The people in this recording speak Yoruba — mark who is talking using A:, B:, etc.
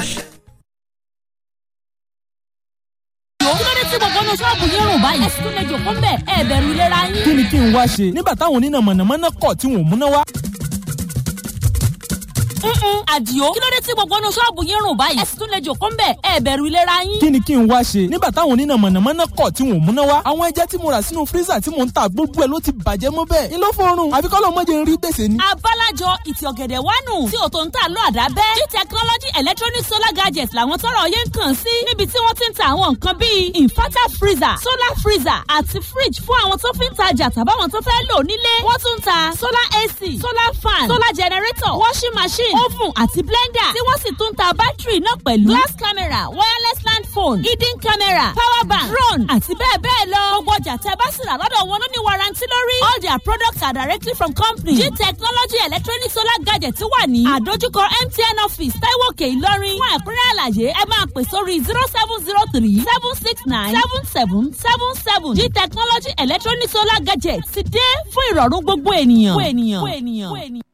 A: kí ló dé tí gbogbo ọ̀nà ṣọ́ọ̀bù yín rùn báyìí. ẹ̀sìn tó lè jòkó ń bẹ̀ ẹ̀ bẹ̀rù ìlera yín.
B: kí ni kí n wá ṣe nígbà táwọn oníná mọ̀nàmọ́ná kọ̀ tí wọ́n múná wá.
A: Mm-mm, àdìo kí ló dé tí gbogbo ọ̀nà ṣọ́ọ̀bù yín rùn báyìí. ẹ̀sìn tó lè jòkó ń bẹ̀ ẹ̀ bẹ̀rù ìlera yín.
B: kí ni kí n wá ṣe nígbà táwọn oníná mọ̀nàmọ́ná kọ̀ tí wọ́n múná wá. àwọn ẹja tí mo rà sínú fírísà tí mò ń ta gbogbo ẹ̀ ló ti bàjẹ́ mọ́ bẹ́ẹ̀. ni ló fọrùn àfi kọ́ lọ́ọ́ mọ́jẹ ń rí gbèsè ni.
A: abálájọ ìtì ọ̀gẹ̀dẹ̀ wánu tí ò tó ń tà lọ àdábẹ́ g technology electronic solar gadgets làwọn tọrọ yẹn ń kàn sí níbi tí wọ́n ti ń ta àwọn nǹkan bíi inverter freezer solar freezer àti fridge fún àwọn tó fi ń tajà tàbáwọn tó fẹ́ lò nílé wọ́n tún ń ta solar ac solar fan solar generator washing machine oven àti blender tí wọ́n sì tún ń ta bátìrì náà pẹ̀lú glass camera wireless land phone hidden camera power bank drone àti bẹ́ẹ̀ bẹ́ẹ̀ lọ gbogbo ọjà tẹ́ bá sì rà lọ́dọ̀ wọn ló ní warranty lórí all their products are directly from company g technology electronic solar gadget wà ní àdójúkọ mtn office taiwo òkè ìlọrin fún ẹ̀kúnrẹ́ àlàyé ẹ máa pè sórí zero seven zero three seven six nine seven seven seven seven g technology electronic solar gadget ti dé fún ìrọ̀rùn gbogbo ènìyàn. gbogbo ènìyàn. gbogbo ènìyàn.